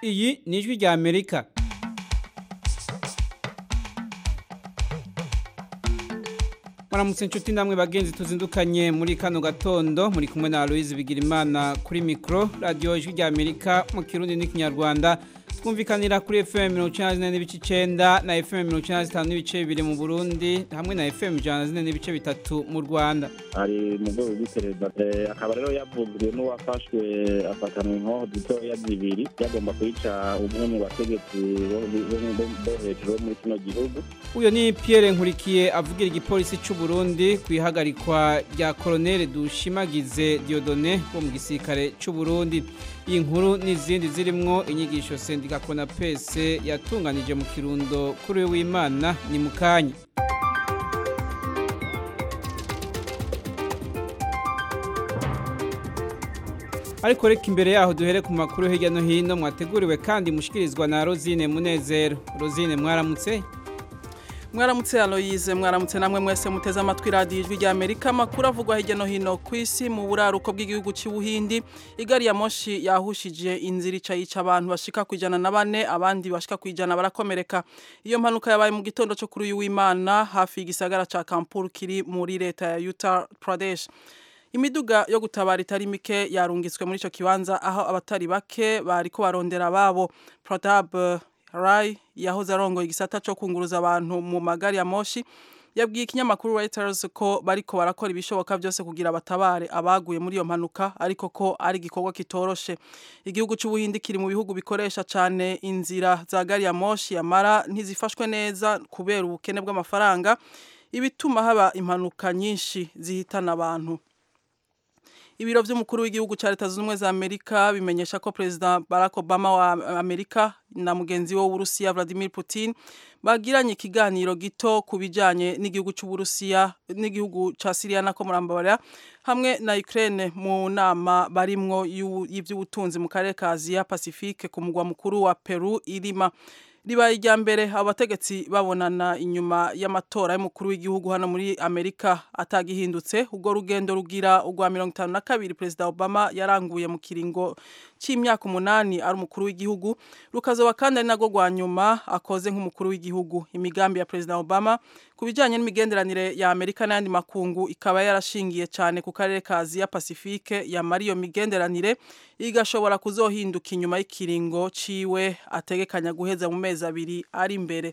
iyi ni ijwi rya amerika Maramutse inshuti namwe bagenzi tuzindukanye muri kano gatondo muri kumwe na Aloise Bigirimana kuri micro radio ijwi rya Amerika mu Kirundi n'ikinyarwanda twumvikanira kuri FM 94 n'ibice 9 na FM 95 n'ibice bibiri mu Burundi hamwe na FM 104 n'ibice bitatu mu Rwanda ari mu rwego rw'iperereza akaba rero yavuzwe n'uwafashwe afatanwa inkoho dutoya zibiri yagomba kwica umwe mu bategetsi bo hejuru bo muri kino gihugu uyo ni Pierre Nkurikiye avugira igipolisi cy'u Burundi ku ihagarikwa rya Colonel Dushimagize Diodone wo mu gisirikare cy'u Burundi iyi nkuru n'izindi zirimwo inyigisho sendika Konapese yatunganije mu kirundo kuri w'Imana ni mukanya ariko reka imbere yaho duhere ku makuru hirya no hino mwateguriwe kandi mushikirizwa na Rosine Munezero Rosine mwaramutse mwaramutse Aloise mwaramutse namwe mwese muteze amatwi radiyo ijwi rya Amerika makuru avugwa hirya no hino ku isi mu buraruko bw'igihugu cy'ubuhindi igari ya moshi yahushije inzira ica yica abantu bashika ku ijana na bane abandi bashika ku ijana barakomereka iyo mpanuka yabaye mu gitondo cyo kuri uyu w'Imana hafi y'igisagara ca Kanpur kiri muri leta ya Uttar Pradesh imiduga yo gutabara itari mike yarungitswe muri ico kibanza aho abatari bake bariko barondera babo Pratap Rai yahoze arongoye igisata cyo kunguruza abantu mu magari ya moshi yabwiye ikinyamakuru Reuters ko bariko barakora ibishoboka byose kugira batabare abaguye muri iyo mpanuka ariko ko ari igikorwa kitoroshe igihugu cy'ubuhindi kiri mu bihugu bikoresha cyane inzira za gari ya moshi yamara ntizifashwe neza kubera ubukene bw'amafaranga ibituma haba impanuka nyinshi zihitana abantu ibiro by'umukuru w'igihugu cya leta zunze ubumwe za amerika bimenyesha ko perezida barack obama wa amerika na mugenzi we w'uburusiya vladimir putin bagiranye ikiganiro gito ku bijyanye n'igihugu cy'uburusiya n'igihugu cya siriya na komurambarira hamwe na ukraine mu nama barimwo y'iby'ubutunzi mu karere ka aziya pacifique ku mugwa mukuru wa peru irima ribaye irya mbere abategetsi babonana inyuma y'amatora y'umukuru w'igihugu hano muri amerika atagihindutse ubwo rugendo rugira urwa mirongo itanu na kabiri perezida obama yaranguye mu kiringo cy'imyaka umunani ari umukuru w'igihugu rukazoba kandi ari nagwo rwa nyuma akoze nk'umukuru w'igihugu imigambi ya perezida obama ku bijyanye n'imigenderanire ya amerika n'ayandi makungu ikaba yarashingiye cyane ku karere ka aziya pacifique yamara iyo migenderanire igashobora kuzohinduka inyuma y'ikiringo ciwe ategekanya guheza mu mezi abiri ari imbere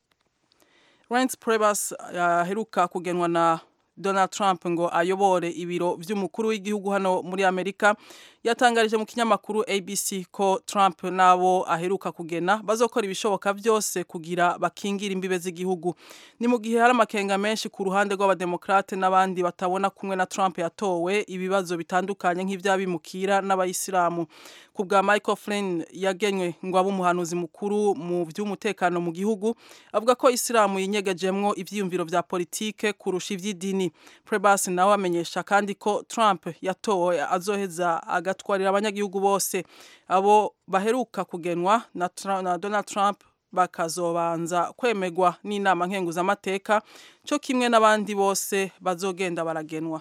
Reince Priebus aheruka kugenwa na Donald Trump ngo ayobore ibiro by'umukuru w'igihugu hano muri Amerika yatangarije mu kinyamakuru ABC ko Trump nabo aheruka kugena bazokora ibishoboka byose kugira bakingira imbibe z'igihugu ni mu gihe hari amakenga menshi ku ruhande rw'abademokrate n'abandi batabona kumwe na Trump yatowe ibibazo bitandukanye nk'ivyabimukira n'abayisilamu ku bwa Michael Flynn yagenywe ngo abe umuhanuzi mukuru mu by'umutekano mu gihugu avuga ko isilamu yinyegejemwo ivyiyumviro vya politike kurusha ivy'idini Prebas nawe amenyesha kandi ko Trump yatowe azoheza agatwarira abanyagihugu bose abo baheruka kugenwa na, na Donald Trump bakazobanza kwemegwa n'inama nkenguzamateka cyo kimwe n'abandi bose bazogenda baragenwa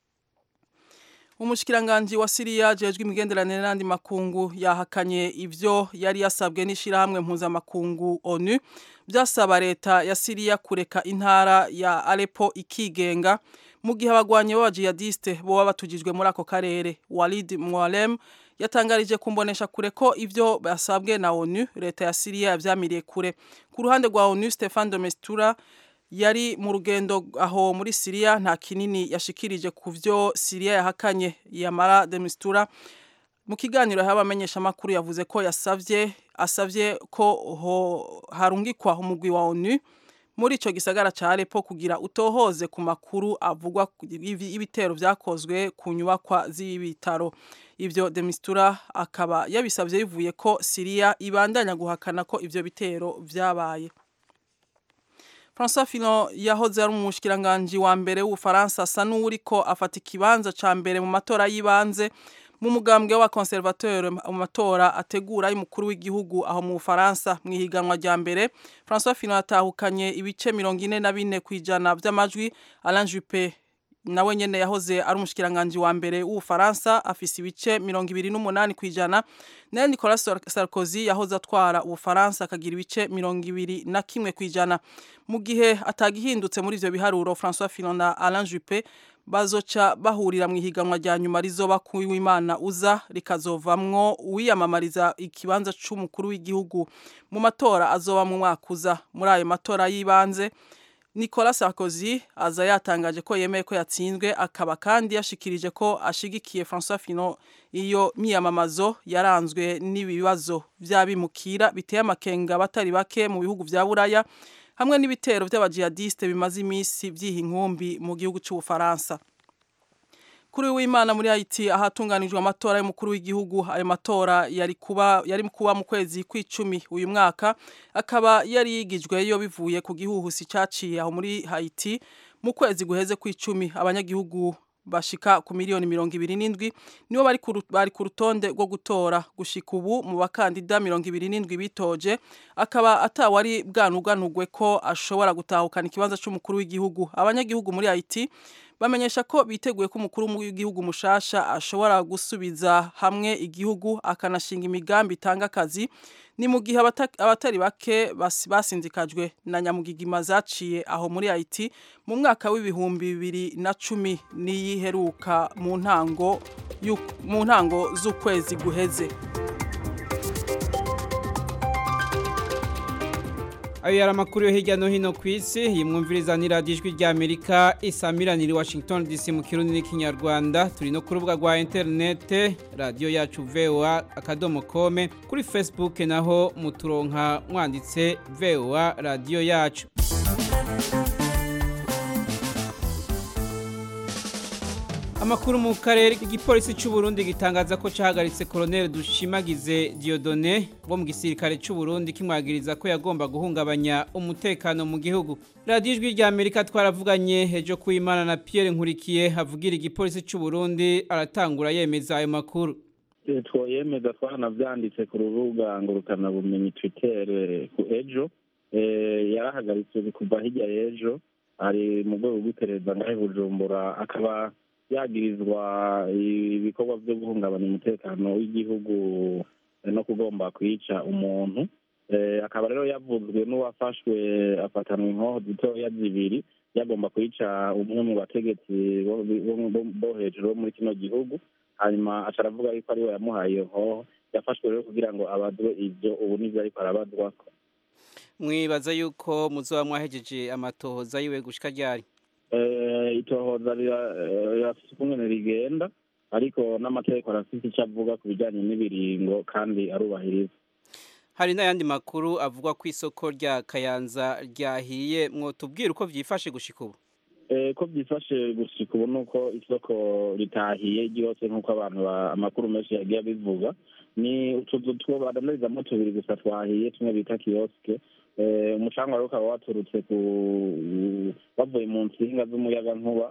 umushikiranganji wa Siriya jejwe imigenderanire n'andi makungu yahakanye ivyo yari yasabwe n'ishirahamwe mpuzamakungu ONU byasaba leta ya Siriya kureka intara ya Aleppo ikigenga mu gihe abagwanyi b'abajihadiste boba batujijwe muri ako karere Walid Mualem yatangarije kumbonesha kure ko ivyo basabwe na ONU leta ya Siriya yavyamiriye kure ku ruhande rwa ONU Stefan de Mistura yari mu rugendo aho muri Siriya nta kinini yashikirije ku vyo Siriya yahakanye yamara de Mistura mu kiganiro y'abamenyesha makuru yavuze ko yasavye asavye ko ho harungikwa umugwi wa ONU muri ico gisagara ca Aleppo kugira utohoze ku makuru avugwa ibitero vyakozwe ku nyubakwa z'ibitaro ivyo de Mistura akaba yabisavye bivuye ko Siriya ibandanya guhakana ko ivyo bitero vyabaye François Fillon yahoze ari umushikiranganje wa mbere w'Ufaransa asa n'uriko afata ikibanza ca mbere mu matora y'ibanze mu mugambwe wa conservateur mu matora ategura y'umukuru w'igihugu aho mu Faransa mu ihiganwa rya mbere François Fillon atahukanye ibice 44 kwijana by'amajwi Alain Juppé nawe nyene yahoze ari umushikiranganje wa mbere w'Ubufaransa afise ibice 28 kwijana nayo Nicolas Sarkozy yahoze atwara Ubufaransa akagira ibice 21 kwijana mu gihe atagihindutse muri ivyo biharuro François Fillon na Alain Juppé bazoca bahurira mu ihiganwa rya nyuma rizoba kuwimana uza rikazovamwo uwiyamamariza ikibanza c'umukuru w'igihugu mu matora azoba mu mwaka uza muri ayo matora y'ibanze Nicolas Sarkozy aza yatangaje ko yemeye ko yatsinzwe akaba kandi yashikirije ko ashigikiye François Fillon iyo miyamamazo yaranzwe n'ibibazo vy'abimukira biteye amakenga batari bake mu bihugu vya Buraya hamwe n'ibitero by'abajihadiste bimaze iminsi vyiha inkumbi mu gihugu c'Ubufaransa kuri w'Imana muri Haiti ahatunganijwe amatora y'umukuru w'igihugu ayo matora yari kuba yari kuba mu kwezi kw'icumi uyu mwaka akaba yari yigijweyo bivuye ku gihuhusi caciye aho muri Haiti mu kwezi guheze kw'icumi abanyagihugu bashika ku miliyoni mirongo ibiri n'indwi nibo bari bari ku rutonde rwo gutora gushika ubu mu bakandida mirongo ibiri n'indwi bitoje akaba atawari bwanuganugwe ko ashobora gutahukana ikibanza c'umukuru w'igihugu abanyagihugu muri Haiti bamenyesha ko biteguye ko umukuru w'igihugu mushasha ashobora gusubiza hamwe igihugu akanashinga imigambi itanga akazi ni mu gihe abatari bake basinzikajwe na nyamugigima zaciye aho muri Haiti mu mwaka w'ibihumbi bibiri na cumi n'iyiheruka mu ntango mu ntango z'ukwezi guheze ayo yari amakuru yo hirya no hino ku isi yimwumviriza ni radiyo ijwi ry'amerika isamiranira washington dc mu kirundi n'ikinyarwanda turi no ku rubuga rwa interinete radiyo yacu voa akadomo kome kuri facebook naho muturonka mwanditse voa radiyo yacu amakuru mu karere igipolisi cy'u Burundi gitangaza ko cyahagaritse Colonel Dushimagize Diodone wo mu gisirikare cy'u Burundi kimwagiriza ko yagomba guhungabanya umutekano mu gihugu Radio Ijwi rya Amerika twaravuganye hejo kuimana na Pierre Nkurikiye havugira igipolisi cy'u Burundi aratangura yemeza ayo makuru twoyemeza twanavyanditse ku rubuga ngurukana bumenyi Twitter ku ejo yarahagaritse kuva hirya y'ejo ari mu rwego rw'iperereza ngahe Bujumbura akaba yagirizwa ibikorwa byo guhungabanya umutekano w'igihugu no kugomba kwica umuntu akaba rero yavuzwe n'uwafashwe afatanwa inkoho zitoya zibiri yagomba kwica umwe mu bategetsi bo hejuru bo muri kino gihugu hanyuma aca aravuga yuko ariwe yamuhaye iyo nkoho yafashwe rero kugira ngo abazwe ibyo ubu nivyo ariko arabazwako mwibaza yuko muzoba mwahejeje amatohoza yiwe gushika ryari itohoza rirafite ukungene rigenda ariko n'amategeko arafite icyo avuga ku bijyanye n'ibiringo kandi arubahiriza hari n'ayandi makuru avuga ko isoko rya kayanza ryahiye mwotubwira uko byifashe gushika ubu ko byifashe gushika ubu ni uko isoko ritahiye ryose nk'uko abantu amakuru menshi yagiye abivuga ni utuzu two badandarizamo tubiri gusa twahiye tumwe bita kiyosike umucanga rero ukaba waturutse ku bavuye mu nsinga z'umuyagankuba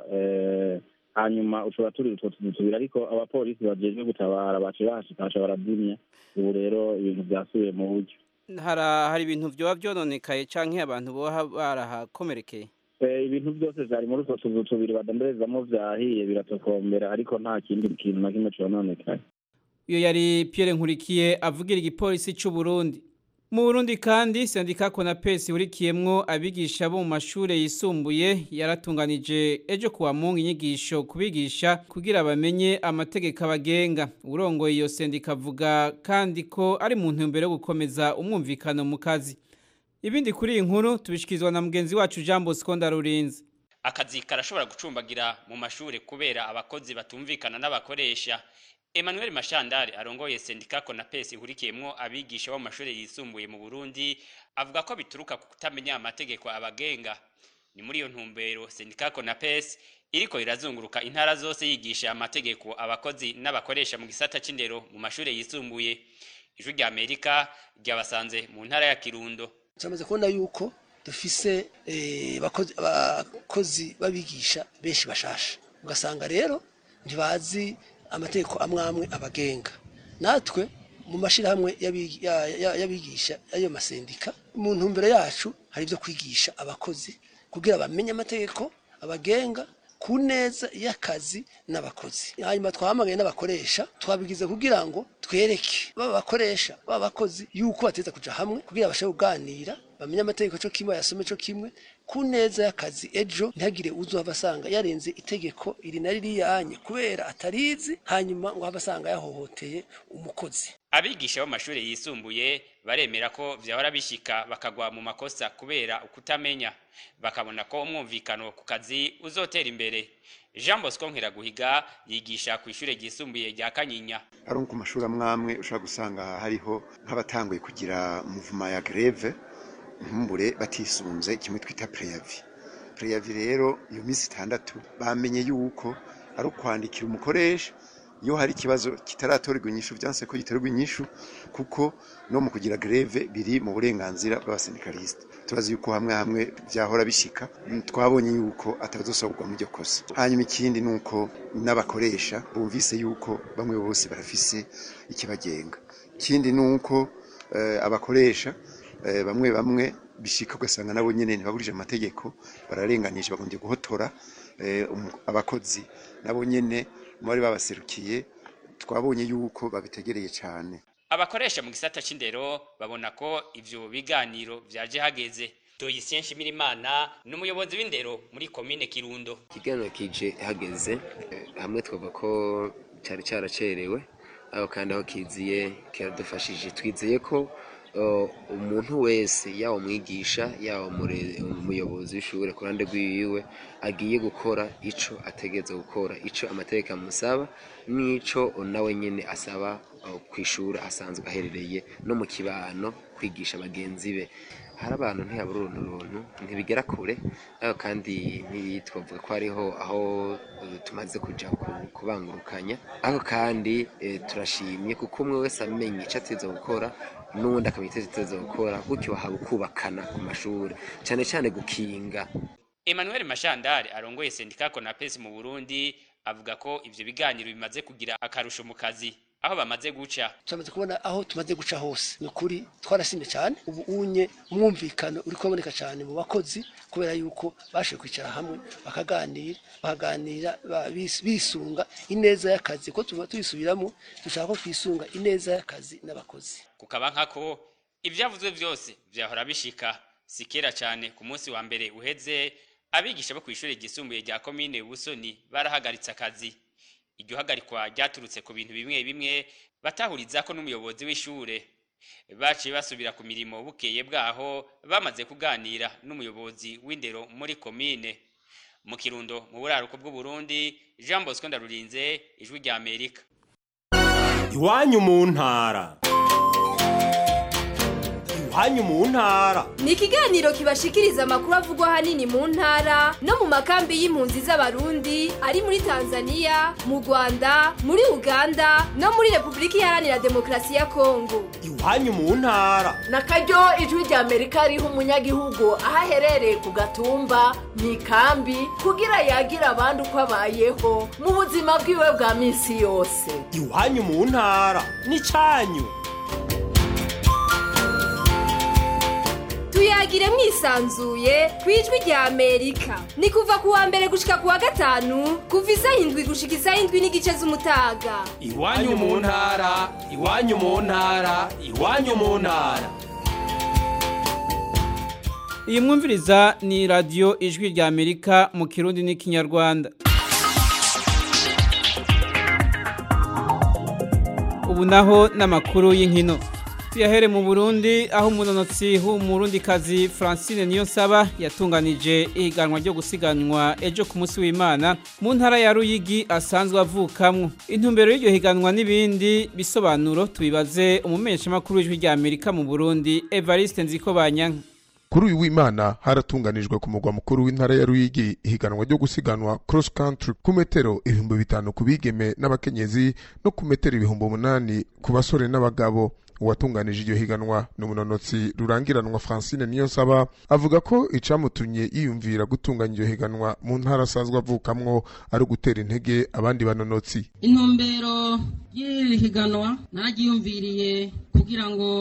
hanyuma ushobora turi utwo tuzu tubiri ariko abapolisi bajejwe gutabara bace bahashikasha barazimya ubu rero ibintu byasubiye mu buryo hari ibintu vyoba vyononekaye canke abantu boba barahakomerekeye ibintu byose vyari muri utwo tuzu tubiri badandarezamo vyahiye biratokombera ariko nta kindi kintu na kimwe cononekaye iyo yari Pierre Nkurikiye avugira igipolisi c'u Burundi mu Burundi kandi sendika Konapesi urikiyemwo abigisha bo mu mashure yisumbuye yaratunganije ejo kuwa mungu inyigisho kubigisha kugira bamenye amategeko abagenga urongoye iyo sendika avuga kandi ko ari mu ntumbero yo gukomeza umwumvikano mu kazi ibindi kuri iyi nkuru tubishyikirizwa na mugenzi wacu Jean Bosco Ndarurinze akazi karashobora gucumbagira mu mashure kubera abakozi batumvikana n'abakoresha Emmanuel Mashandari arongoye sendika Konapesi ihurikiyemwo abigisha bo mu mashure yisumbuye mu Burundi avuga ko bituruka ku kutamenya amategeko abagenga ni muri iyo ntumbero sendika Konapesi iriko irazunguruka intara zose yigisha amategeko abakozi n'abakoresha mu gisata c'indero mu mashure yisumbuye ijwi rya Amerika ryabasanze mu ntara ya Kirundo turamaze kubona yuko dufise abakozi babigisha benshi bashasha ugasanga rero ntibazi amategeko amwe amwe abagenga natwe mu mashyirahamwe y'abigisha y'ayo masendika mu ntumbero yacu hari ibyo kwigisha abakozi kugira bamenye amategeko abagenga ku neza y'akazi n'abakozi hanyuma twahamagaye n'abakoresha twabigize kugira ngo twereke baba bakoresha baba bakozi yuko bateza kuja hamwe kugira bashobore kuganira bamenye amategeko co kimwe yasome co kimwe ku neza y'akazi ejo ntihagire uzohava asanga yarenze itegeko iri na ririyanye kubera atarizi hanyuma ngo have asanga yahohoteye umukozi abigisha bo mu mashuri yisumbuye baremera ko vyahora bishika bakagwa mu makosa kubera ukutamenya bakabona ko umwumvikano ku kazi uzotera imbere jean bosco nkiraguhiga yigisha ku ishure ryisumbuye rya kanyinya ari ku mashuri amwamwe ushobora gusanga hariho nk'abatanguye kugira muvuma ya greve nkumbure batisunze kimwe twita preyavi preyavi rero iyo minsi itandatu bamenye yuko ari ukwandikira umukoresha iyo hari ikibazo kitaratorerwa inyishu byanse ko giterwa inyishu kuko no mu kugira greve biri mu burenganzira bw'abasindikalisite turazi yuko hamwe hamwe vyahora bishika twabonye yuko atabazosobwa mu iryo kosa hanyuma ikindi nuko n'abakoresha bumvise yuko bamwe bose barafise ikibagenga ikindi nuko eh, abakoresha eh, bamwe bamwe bishika ugasanga nabo nyene ntibagurije amategeko bararenganije bagombye guhotora eh, umu- abakozi nabo nyene muri babaserukiye twabonye yuko babitegereye cyane abakoresha mu gisata c'indero babona ko ivyo biganiro vyaje hageze doyisien nshimirimana ni umuyobozi w'indero muri komine kirundo ikiganiro kije hageze eh, hamwe twavuga ko cyari cyaracerewe aho kandi aho kiziye kiradufashije twizeye ko eh, umuntu wese yaba umwigisha yaba umure- umuyobozi w'ishure ku ruhande rwiwe agiye gukora ico ategereza gukora ico amategeko amusaba n'ico nawe nyene asaba eh, kw'ishure asanzwe aherereye no mu kibano kwigisha bagenzi be hari abantu ntiyabura uruntu runtu ntibigera kure ariko kandi ntitwavuga ko hariho aho eh, tumaze kuja ku- kubangurukanya ariko kandi eh, turashimye kuko umwe wese amenya ico ateza gukora n'uwundi akamenya ico ateza gukora gutyo haba ukubakana ku mashuri cane cane gukinga emmanuel mashandari arongoye sendika konapesi mu burundi avuga ko ivyo biganiro bimaze kugira akarusho mu kazi aho bamaze guca turamaze kubona aho tumaze guca hose ni ukuri twarashimye cyane ubu unye umwumvikano uri kuboneka cyane mu bakozi kubera yuko bashoboye kwicara hamwe bakaganira bakaganira ba- bis- bisunga ineza y'akazi ko tuba tuyisubiramo dushaka ko twisunga ineza y'akazi n'abakozi kukaba nkako ivyavuzwe vyose vyahora bishika si kera cane ku munsi wa mbere uheze abigisha bo kw'ishure ryisumbuye rya komine busoni barahagaritse akazi iryo hagarikwa ryaturutse ku bintu bimwe bimwe batahurizako n'umuyobozi w'ishure baciye basubira ku mirimo bukeye bwaho bamaze kuganira n'umuyobozi w'indero muri komine mu kirundo mu buraruko bw'uburundi jean bosco ndarurinze ijwi rya amerika iwanyu mu ntara iwanyu mu ntara ni ikiganiro kibashikiriza amakuru avugwa ahanini mu ntara no mu makambi y'impunzi z'abarundi ari muri tanzania mu rwanda muri uganda no muri repubulika iharanira demokarasi ya kongo iwanyu mu ntara na karyo ijwi rya amerika riha umunyagihugu aho aherereye ku gatumba mu ikambi kugira yagira abandi uko abayeho mu buzima bwiwe bwa minsi yose iwanyu mu ntara n'icanyu tuyagire mwisanzuye ku ijwi rya amerika ni kuva ku wa mbere gushika ku wa gatanu kuva isaha indwi gushika isaha indwi n'igice z'umutaga iwanyu mu ntara iwanyu mu ntara iwanyu mu ntara iyi mwumviriza ni radiyo ijwi rya amerika mu kirundi n'ikinyarwanda ubu naho n'amakuru y'inkino tuyahere mu burundi aho umunonotsi w'umurundikazi francine niyonsaba yatunganije ihiganwa ryo gusiganwa ejo ku munsi w'imana mu ntara ya ruyigi asanzwe avukamwo intumbero y'iryo higanwa n'ibindi bisobanuro tubibaze umumenyeshamakuru w'ijwi rya amerika mu burundi evariste nzikobanyanka kuri uyu w'imana haratunganijwe ku mugwa mukuru w'intara ya ruyigi ihiganwa ryo gusiganwa cross country ku metero ibihumbi bitanu ku bigeme n'abakenyezi no ku metero ibihumbi umunani ku basore n'abagabo uwatunganije iryo higanwa ni umunonotsi rurangiranwa francine niyonsaba avuga ko icamutumye yiyumvira gutunganya iryo higanwa mu ntara asanzwe avukamwo ari ugutera intege abandi banonotsi intumbero y'iri higanwa naragiyumviriye kugira ngo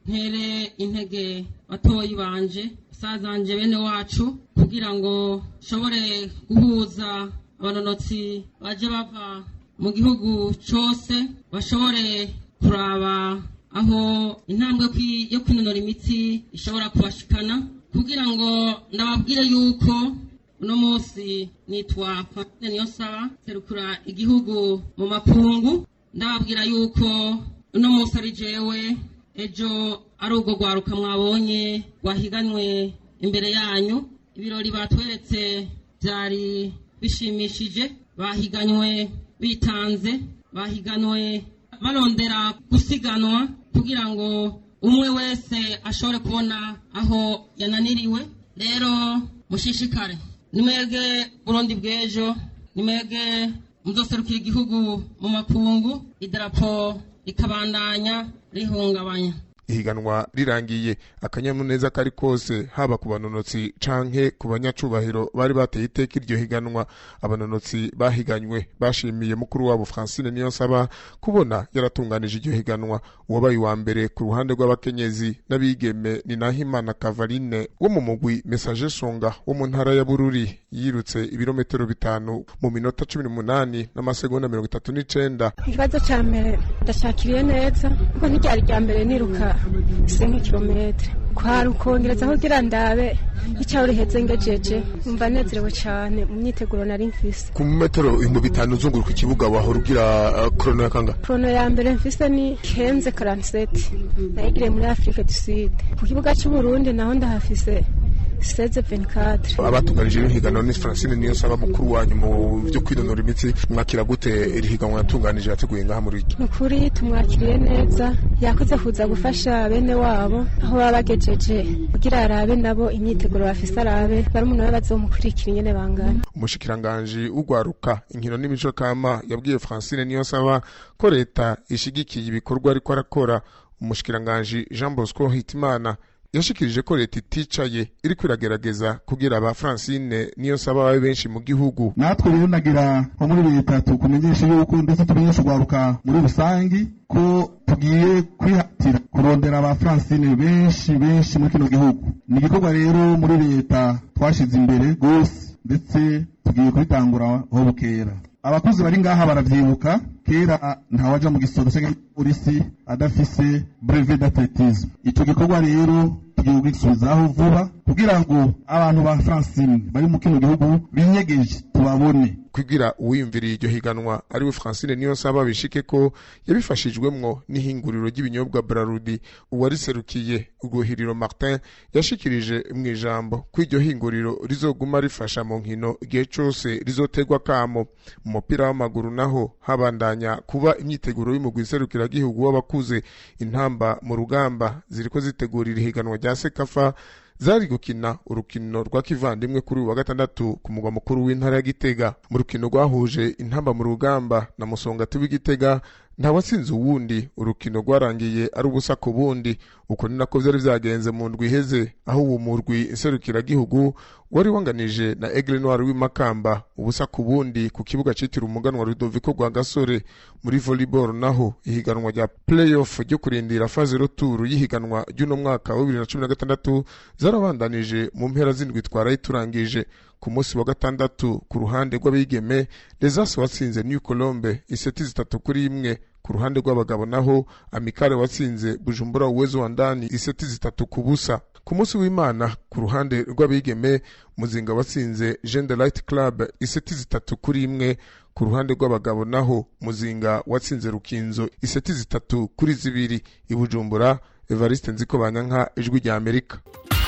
ntere intege batoyi banje basazanje bene wacu kugira ngo nshobore guhuza abanonotsi baje bava mu gihugu cyose bashobore kuraba aho intambwe kwi- yo kwinonora imitsi ishobora kubashikana kugira ngo ndababwire yuko uno munsi nitwa Francine Niyonsaba serukura igihugu mu makungu ndababwira yuko uno munsi ari jewe ejo ari ubwo rwaruka mwabonye rwahiganwe imbere yanyu ibirori batweretse byari bishimishije bahiganywe bitanze bahiganwe barondera gusiganwa kugira ngo umwe wese ashobore kubona aho yananiriwe rero mushishikare nimwege burundi bw'ejo nimwege muzoserukira igihugu mu makungu idarapo rikabandanya rihungabanya ihiganwa rirangiye akanyamuneza kari kose haba ku banonotsi canke ku banyacubahiro bari bateye iteka iryo higanwa abanonotsi bahiganywe bashimiye mukuru wabo Francine Niyonsaba kubona yaratunganije iryo higanwa uwabaye uwa mbere ku ruhande rw'abakenyezi n'abigeme ni Nahimana Kavaline wo mu mugwi Message Songa wo mu ntara ya Bururi yirutse ibirometero bitanu mu minota cumi n'umunani n'amasegonda mirongo itatu n'icenda ikibazo cya mbere ndashakiriye neza kuko ntiryari rya mbere niruka ise nk'ikirometero kwari ukongerezaho kugira ndabe icyaho riheze ngejeje umva nezerewe cyane mu myiteguro nari mfise ku metero ibihumbi bitanu uzunguruka ikibuga wahora ugira uh, krono ya kangahe porono ya mbere mfise ni kenze karanseti nayigiriye muri afurika du sud ku kibuga cy'uburundi naho ndahafise seze venikadire abatunganije iri higanwa ni Francine Niyonsaba mukuru wanyu mu byo kwinonora imitsi mwakira gute iri higanwa yatunganije yateguye ngaha muri iki ni ukuri tumwakiriye neza yakoze kuza gufasha bene wabo aho baba bagejeje kugira arabe nabo imyiteguro bafise arabe barumuna we bazomukurikira ingene bangana umushikiranganji ugwaruka inkino n'imico kama yabwiye Francine Niyonsaba ko leta ishigikiye ibikorwa ariko arakora umushikiranganji Jean Bosco Hitimana yashikirije ko leta iticaye iriko iragerageza kugira aba Francine Niyonsaba babe benshi mu gihugu natwe rero nagira nko muri leta tukumenyesha yuko ndetse tumenyesha urwaruka muri rusangi ko tugiye kwihatira kurondera aba Francine benshi benshi muri kino gihugu ni igikorwa rero muri leta twashize imbere rwose ndetse tugiye kubitangura aho bukera abakozi bari ngaha baravyibuka kera ntawaja mu gisodo cyangwa polisi adafise brevet d'athlétisme ico gikorwa rero tugiye kugisubizaho vuba kugira ngo abantu ba Francine bari mu kino gihugu binyegeje tubabone kugira uwiyumviriye iryo higanwa ariwe Francine Niyonsaba bishike ko yabifashijwemwo n'ihinguriro ry'ibinyobwa Brarudi uwariserukiye Uguhiriro Martin yashikirije mu ijambo ko iryo hinguriro rizoguma rifasha mu nkino igihe cose rizotegwa kamo mu mupira w'amaguru naho habandanya kuba imyiteguro y'umugwi serukiragihugu w'abakuze intamba mu rugamba ziriko zitegurira ihiganwa rya Sekafa zari gukina urukino rwa kivandimwe kuri uyu wa gatandatu ku mugwa mukuru w'intara ya Gitega mu rukino rwahuje intamba mu rugamba na musongati w'Igitega nta watsinze uwundi urukino rwarangiye ari ubusa ku bundi uko ni nako vyari vyagenze mu ndwi iheze aho uwo murwi inserukiragihugu wari wanganije na Aigle Noir w'imakamba ubusa ku bundi ku kibuga citiriwe umuganwa Rudoviko rwa Gasore muri volleyball naho ihiganwa rya playoff ryo kurindira faze retour y'ihiganwa ry'uno mwaka wa 2016 zarabandanije mu mpera z'indwi twaraye turangije ku munsi wa gatandatu ku ruhande rw'abigeme Lesas watsinze New Colombe iseti zitatu kuri imwe ku ruhande rw'abagabo naho Amikare watsinze Bujumbura Uwezo wa ndani iseti zitatu ku busa ku munsi w'Imana ku ruhande rw'abigeme Muzinga watsinze Jean de Light Club iseti zitatu kuri imwe ku ruhande rw'abagabo naho Muzinga watsinze Rukinzo iseti zitatu kuri zibiri i Bujumbura Evariste Nziko Banyanka ijwi rya Amerika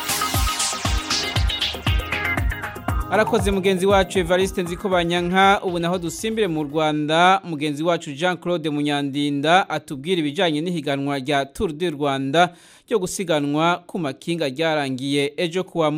arakoze mugenzi wacu Evariste nziko banyanka ubu naho dusimbire mu Rwanda mugenzi wacu Jean Claude Munyandinda atubwira ibijanye n'ihiganwa rya Tour du Rwanda ryo gusiganwa ku makinga ryarangiye ejo kuwa Mungu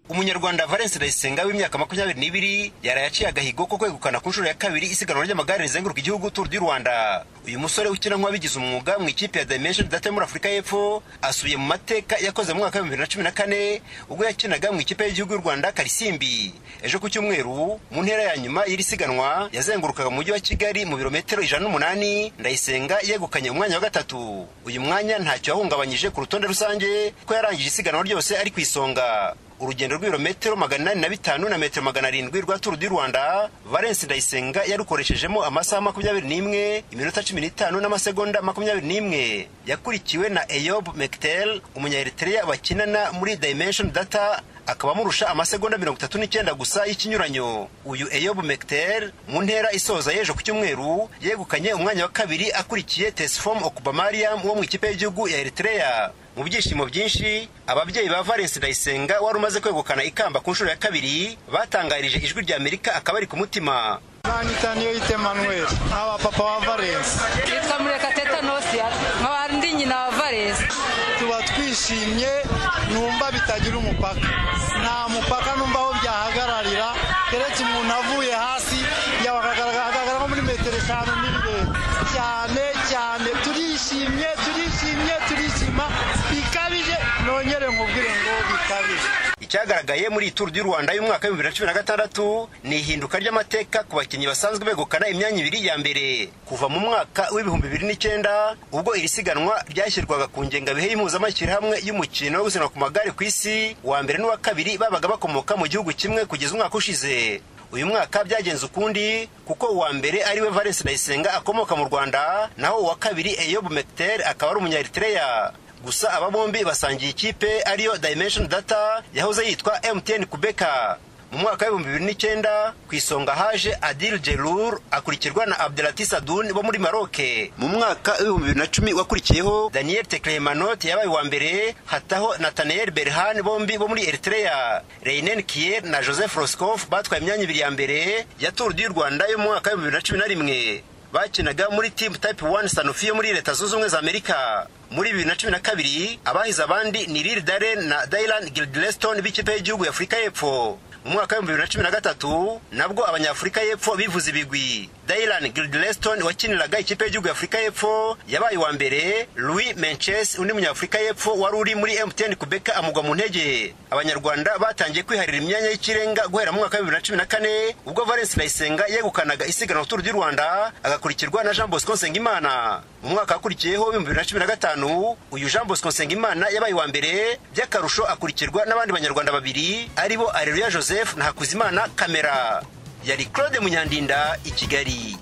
umunyarwanda valence ndayisenga w'imyaka makumyabiri n'ibiri yaraye aciye agahigo ko kwegukana ku nshuro ya kabiri isiganwa ry'amagare rizenguruka igihugu turu du rwanda uyu musore ukina nk'uwabigize umwuga mu ikipe ya dimension data muri afurika y'epfo asubiye mu mateka yakoze mu mwaka w'ibihumbi bibiri na cumi na kane ubwo yakinaga mu ikipe y'igihugu y'u rwanda karisimbi ejo ku cyumweru mu ntera ya nyuma y'iri siganwa yazengurukaga mu mujyi wa kigali mu birometero ijana n'umunani ndayisenga yegukanye umwanya wa gatatu uyu mwanya ntacyo yahungabanyije ku rutonde rusange ko yarangije isiganwa ryose ari ku isonga urugendo rw'ibirometero magana inani na bitanu na metero magana arindwi rwa turu du rwanda valence ndayisenga yarukoreshejemo amasaha makumyabiri n'imwe iminota cumi n'itanu n'amasegonda makumyabiri n'imwe yakurikiwe na eyob mektel umunyaeritrea bakinana muri dimension data akaba amurusha amasegonda mirongo itatu n'icyenda gusa y'ikinyuranyo uyu eyob mektel mu ntera isoza y'ejo ku cyumweru yegukanye umwanya wa kabiri akurikiye tesfom okubamariam wo mu ikipe y'igihugu ya eritrea mu byishimo byinshi ababyeyi ba valence ndayisenga wari umaze kwegukana ikamba ku nshuro ya kabiri batangarije ijwi rya amerika akaba ari ku mutima nanyita niyo yita emanuel nk'aba papa wa valence yitwa murekateta nosia nkaba ndi nyina wa valence tuba twishimye numva bitagira umupaka nta mupaka numva aho byahagararira keretse umuntu avuye hasi yahagaragara nko muri metero eshanu n'ibirenga cyane cyane turishimye turishimye turishima bikabije nongere nkubwire ngo bikabije icyagaragaye muri turu du rwanda y'umwaka w'ibihumbi bibiri na cumi na gatandatu ni ihinduka ry'amateka ku bakinnyi basanzwe begukana imyanya ibiri ya mbere kuva mu mwaka w'ibihumbi bibiri n'icyenda ubwo iri siganwa ryashyirwaga ku ngengabihe y'impuzamashyirahamwe y'umukino wo gusiganwa ku magare ku isi uwa mbere n'uwa kabiri babaga bakomoka mu gihugu kimwe kugeza umwaka ushize uyu mwaka byagenze ukundi kuko uwa mbere ari we valence ndayisenga akomoka mu rwanda naho uwa kabiri eyob mekter akaba ari umunyaeritrea gusa aba bombi basangiye ikipe ariyo dimension data yahoze yitwa mtn kubeka mu mwaka w'ibihumbi bibiri n'icyenda ku isonga haje adil jelur akurikirwa na abdelatis adun bo muri maroke mu mwaka w'ibihumbi bibiri na cumi wakurikiyeho daniel teklemanot yabaye uwa mbere hataho nathaniel berhan bombi bo muri eritrea reinen kier na joseph roscoff batwaye imyanya ibiri ya mbere ya tour du rwanda yo mu mwaka w'ibihumbi bibiri na cumi na rimwe bakinaga muri team type 1 sanofi yo muri leta zunze ubumwe za amerika muri bibiri na cumi na kabiri abahize abandi ni lil daren na dylan gildleston b'ikipe y'igihugu ya afurika y'epfo mu mwaka w'ibihumbi bibiri na cumi na gatatu nabwo abanyafurika y'epfo bivuze ibigwi dylan gildleston wakiniraga ikipe y'igihugu ya afurika y'epfo yabaye uwa mbere louis menches undi munyafurika y'epfo wari uri muri mtn kubeka amugwa mu ntege abanyarwanda batangiye kwiharira imyanya y'ikirenga guhera mu mwaka wa bibiri na cumi na kane ubwo valence ndayisenga yegukanaga isiganwa turu du rwanda agakurikirwa na jean bosco nsengimana mu mwaka wakurikiyeho w'ibihumbi bibiri na cumi na gatanu uyu jean bosco nsengimana yabaye uwa mbere by'akarusho akurikirwa n'abandi banyarwanda babiri aribo areruya joseph na hakuzimana kamera yari claude munyandinda i kigali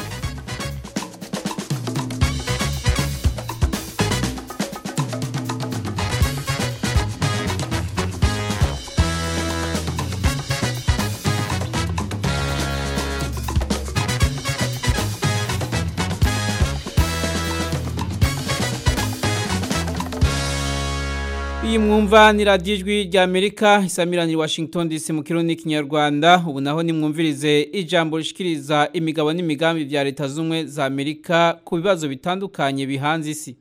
iyi mwumva ni radiyo ijwi rya amerika isamirani washington dc mu kirundi n'ikinyarwanda ubu naho nimwumvirize ijambo rishikiriza imigabo n'imigambi bya leta z'ubumwe za amerika ku bibazo bitandukanye bihanze isi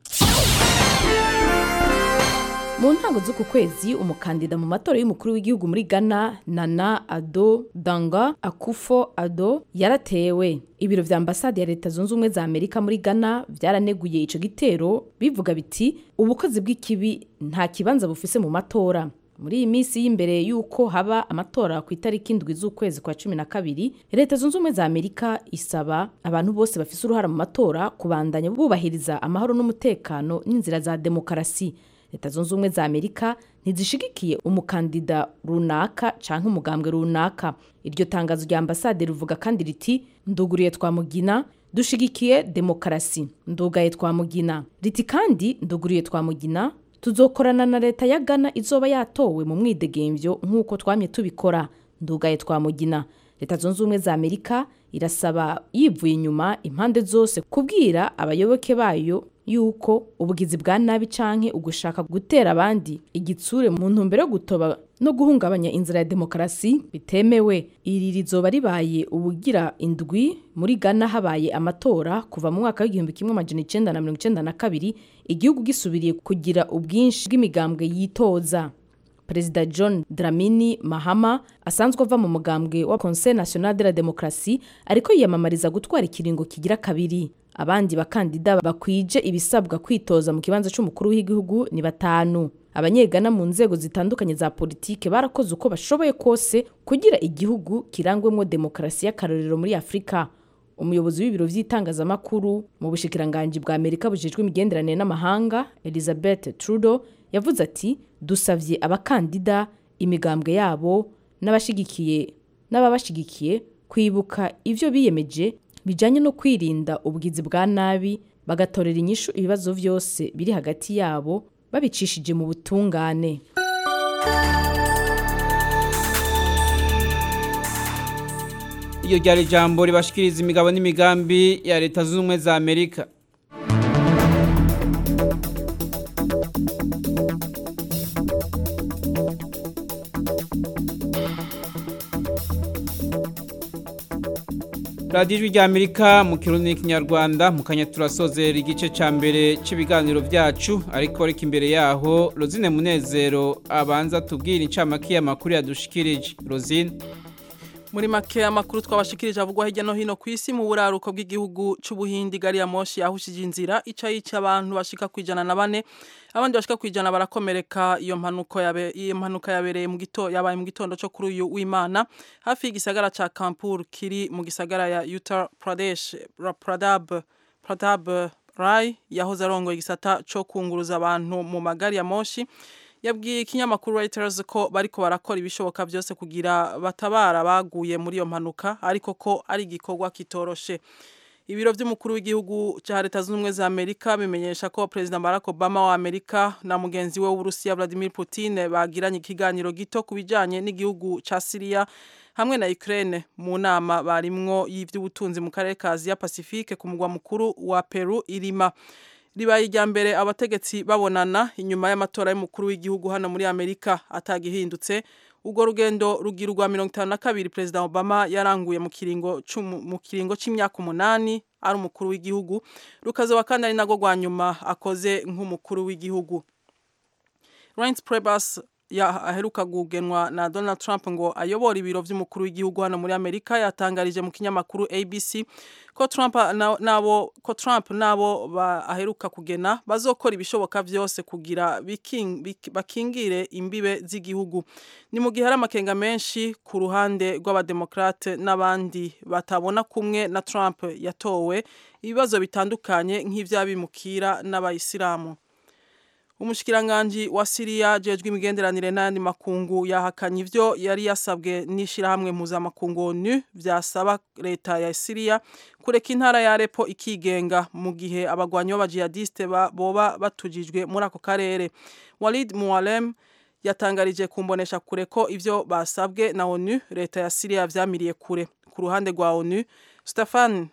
mu ntango z'uku kwezi umukandida mu matora y'umukuru w'igihugu muri ghana nana ado danga akufo ado yaratewe ibiro vya ambasade ya leta zunze ubumwe za amerika muri ghana byaraneguye ico gitero bivuga biti ubukozi bw'ikibi nta kibanza bufise mu matora muri iyi minsi y'imbere y'uko haba amatora ku itariki indwi z'ukwezi kwa cumi na kabiri leta zunze ubumwe za amerika isaba abantu bose bafise uruhara mu matora kubandanya bubahiriza amahoro n'umutekano n'inzira za demokarasi leta zunze ubumwe za amerika ntizishigikiye umukandida runaka canke umugambwe runaka iryo tangazo rya ambasade rivuga kandi riti nduguriye twamugina dushigikiye demokarasi ndugaye twamugina riti kandi nduguriye twamugina tuzokorana na leta ya ghana izoba yatowe mu mwidegemvyo nk'uko twamye tubikora ndugaye twamugina leta zunze ubumwe za amerika irasaba yivuye inyuma impande zose kubwira abayoboke bayo yuko ubugizi bwa nabi canke ugushaka gutera abandi igitsure mu ntumbero yo gutoba no guhungabanya inzira ya demokarasi bitemewe iri rizoba ribaye ubugira indwi muri Ghana habaye amatora kuva mu mwaka w'igihumbi kimwe amajana icenda na mirongo icenda na kabiri igihugu gisubiriye kugira ubwinshi bw'imigambwe yitoza perezida john dramini mahama asanzwe ava mu mugambwe wa conseil national de la démocratie ariko yiyamamariza gutwara ikiringo kigira kabiri abandi bakandida bakwije ibisabwa kwitoza mu kibanza cy'umukuru w'igihugu ni batanu abanyegana mu nzego zitandukanye za politike barakoze uko bashoboye kose kugira igihugu kirangwemo demokarasi y'akarorero muri afurika umuyobozi w'ibiro by'itangazamakuru mu bushikiranganji bwa amerika bujejwe imigenderanire n'amahanga elizabeth trudeau yavuze ati dusavye abakandida imigambwe yabo n'abashigikiye n'ababashigikiye kwibuka ivyo biyemeje bijanye no kwirinda ubwizi bwa nabi bagatorera inyishu ibibazo vyose biri hagati yabo babicishije mu butungane iyo ryari ijambo ribashikiriza imigabo n'imigambi ya leta zunze ubumwe za amerika radiyo ijwi rya amerika mu kirundi n'ikinyarwanda mu kanya turasozera igice cya mbere cy'ibiganiro byacu ariko reka imbere yaho rozine munezero abanza tubwire incamake y'amakuru yadushikirije rozine muri make amakuru twabashikirije avugwa hirya no hino ku isi mu buraruko bw'igihugu c'ubuhindi gari ya moshi yahushije inzira ica yica abantu bashika kwijana na bane abandi bashika kwijana barakomereka iyo mpanuka yabe iyo mpanuka yabereye mu gito yabaye mu gitondo cyo kuri uyu w'Imana hafi y'igisagara ca Kanpur kiri mu gisagara ya Uttar Pradesh Pradab Pradab Rai yahoze arongoye igisata co kunguruza abantu mu magari ya moshi yabwiye ikinyamakuru Reuters ko bariko barakora ibishoboka byose kugira batabara baguye muri iyo mpanuka ariko ko ari igikorwa kitoroshe ibiro by'umukuru w'igihugu cya leta zunze ubumwe za amerika bimenyesha ko perezida barack obama wa amerika na mugenzi we w'uburusiya vladimir putin bagiranye ikiganiro gito ku bijyanye n'igihugu cya siriya hamwe na ukraine mu nama barimwo y'iby'ubutunzi mu karere ka aziya pacifique ku mugwa mukuru wa peru irima ribaye irya mbere abategetsi babonana inyuma y'amatora y'umukuru w'igihugu hano muri amerika atagihindutse ubwo rugendo rugira urwa mirongo itanu na kabiri perezida obama yaranguye mu kiringo mu kiringo cy'imyaka umunani ari umukuru w'igihugu rukazoba kandi ari nagwo rwa nyuma akoze nk'umukuru w'igihugu Reince Priebus aheruka gugenwa na Donald Trump ngo ayobora ibiro by'umukuru w'igihugu hano muri Amerika yatangarije mu kinyamakuru ABC ko Trump nabo ko Trump nabo aheruka kugena bazokora ibishoboka byose kugira bakingire imbibe z'igihugu ni mu gihe hari amakenga menshi ku ruhande rw'abademokrate n'abandi batabona kumwe na Trump yatowe ibibazo bitandukanye nk'ivy'abimukira n'abayisilamu umushikiranganji wa Siriya jejwe imigenderanire n'ayandi makungu yahakanye ivyo yari yasabwe n'ishirahamwe mpuzamakungu ONU vyasaba leta ya Siriya kureka intara ya Aleppo ikigenga mu gihe abagwanyi b'abajihadiste boba batujijwe muri ako karere Walid Mualem yatangarije kumbonesha kure ko ivyo basabwe na ONU leta ya Siriya vyamiriye kure ku ruhande rwa ONU Stefan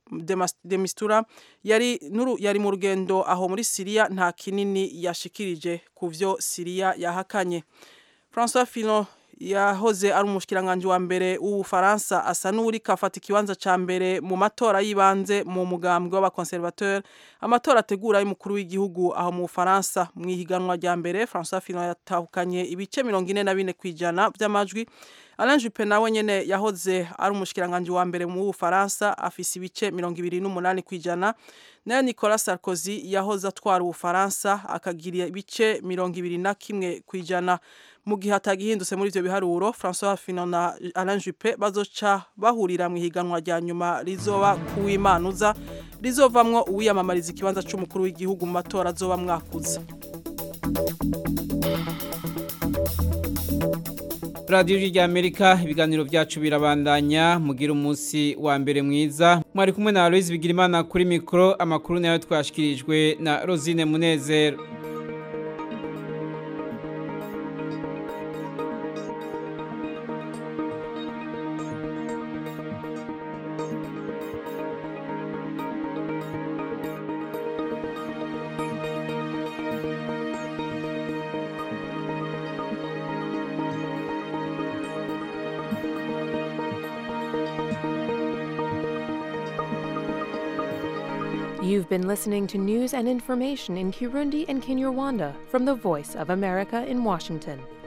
de Mistura yari nuru yari mu rugendo aho muri Syria nta kinini yashikirije kuvyo Syria yahakanye François Fillon yahoze ari umushikiranganje wa mbere w'Ubufaransa asa n'uri kafata ikibanza ca mbere mu matora yibanze mu mugambwe w'abakonservateur amatora ategura y'umukuru w'igihugu aho mu Bufaransa mu ihiganwa rya mbere François Fillon yatahukanye ibice 44 kwijana by'amajwi Alain Juppé nawe nyene yahoze ari umushikiranganje wa mbere mu Bufaransa afise ibice 28 kwijana nayo Nicolas Sarkozy yahoze atwara Ubufaransa akagira ibice 21 kwijana mu gihe atagihindutse muri ivyo biharuro François Fillon na Alain Juppé bazoca bahurira mu higanwa rya nyuma rizoba kuwimanuza rizovamwo uwiyamamariza ikibanza c'umukuru w'igihugu mu matora azoba mwakuza radiyo rya amerika ibiganiro byacu birabandanya mugira umunsi wa mbere mwiza mwari kumwe na aloise bigirimana kuri mikoro amakuru nayo twashikirijwe na rosine munezero You've been listening to news and information in Kirundi and Kinyarwanda from the Voice of America in Washington.